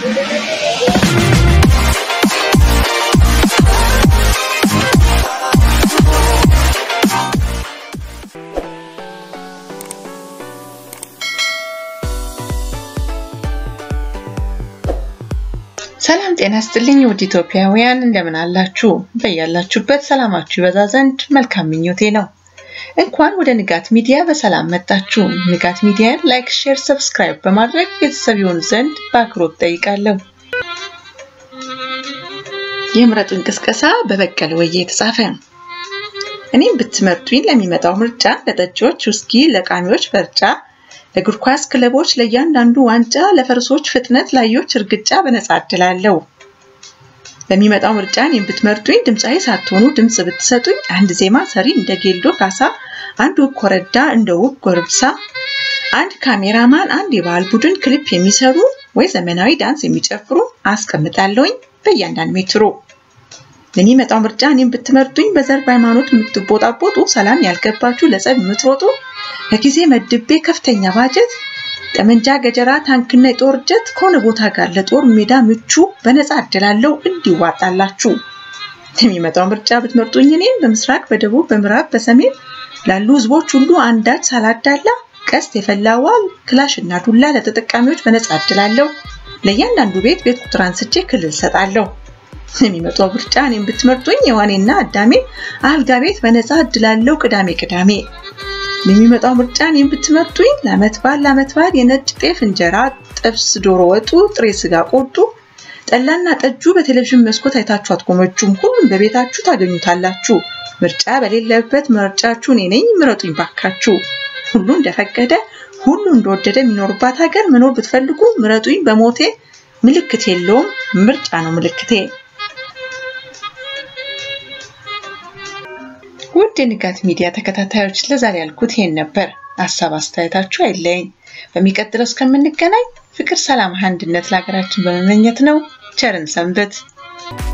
ሰላም ጤና ስጥልኝ ውድ ኢትዮጵያውያን እንደምን አላችሁ? በያላችሁበት ሰላማችሁ ይበዛ ዘንድ መልካም ምኞቴ ነው። እንኳን ወደ ንጋት ሚዲያ በሰላም መጣችሁ። ንጋት ሚዲያን ላይክ፣ ሼር፣ ሰብስክራይብ በማድረግ ቤተሰብ ይሆኑ ዘንድ በአክብሮት ጠይቃለሁ። የምረጡ እንቅስቀሳ በበቀለ ወዬ የተጻፈ እኔም ብትመርጡኝ ለሚመጣው ምርጫ ለጠጪዎች ውስኪ፣ ለቃሚዎች በርጫ ለእግር ኳስ ክለቦች ለእያንዳንዱ ዋንጫ፣ ለፈረሶች ፍጥነት፣ ላዮች እርግጫ በነጻ እድላለሁ። በሚመጣው ምርጫ እኔን ብትመርጡኝ ድምፃዊ ሳትሆኑ ድምፅ ብትሰጡኝ አንድ ዜማ ሰሪ እንደ ጌልዶ ካሳ፣ አንድ ውብ ኮረዳ እንደ ውብ ጎርብሳ፣ አንድ ካሜራማን፣ አንድ የባህል ቡድን ክሊፕ የሚሰሩ ወይ ዘመናዊ ዳንስ የሚጨፍሩ አስቀምጣለሁኝ በእያንዳንድ ሜትሮ። ለሚመጣው ምርጫ እኔን ብትመርጡኝ በዘር በሃይማኖት የምትቦጣቦጡ ሰላም ያልገባችሁ ለጸብ የምትሮጡ ከጊዜ መድቤ ከፍተኛ ባጀት ጠመንጃ፣ ገጀራ፣ ታንክና የጦር ጀት ከሆነ ቦታ ጋር ለጦር ሜዳ ምቹ በነፃ እድላለው እንዲዋጣላችሁ። የሚመጣው ምርጫ ብትመርጡኝ እኔም በምስራቅ፣ በደቡብ፣ በምዕራብ፣ በሰሜን ላሉ ህዝቦች ሁሉ አንዳች ሳላዳላ ቀስት የፈላዋ ክላሽ እና ዱላ ለተጠቃሚዎች በነፃ እድላለሁ። ለእያንዳንዱ ቤት ቤት ቁጥር አንስቼ ክልል ሰጣለሁ። የሚመጣው ምርጫ እኔም ብትመርጡኝ የዋኔና አዳሜ አልጋ ቤት በነፃ እድላለው ቅዳሜ ቅዳሜ የሚመጣው ምርጫ እኔም ብትመርጡኝ ለአመት በዓል ለአመት በዓል የነጭ ጤፍ እንጀራ፣ ጥብስ፣ ዶሮ ወጡ፣ ጥሬ ስጋ ቆርጡ፣ ጠላና ጠጁ በቴሌቪዥን መስኮት አይታችሁ አትጎመጁም። ሁሉም በቤታችሁ ታገኙታላችሁ። ምርጫ በሌለበት ምርጫችሁ እኔ ነኝ። ምረጡኝ ባካችሁ። ሁሉ እንደፈቀደ ሁሉ እንደወደደ የሚኖርባት ሀገር መኖር ብትፈልጉ ምረጡኝ። በሞቴ ምልክት የለውም፣ ምርጫ ነው ምልክቴ። ውድ የንጋት ሚዲያ ተከታታዮች ለዛሬ ያልኩት ይሄን ነበር። ሀሳብ አስተያየታችሁ አይለየኝ። በሚቀጥለው እስከምንገናኝ ፍቅር፣ ሰላም፣ አንድነት ለሀገራችን በመመኘት ነው። ቸርን ሰንበት።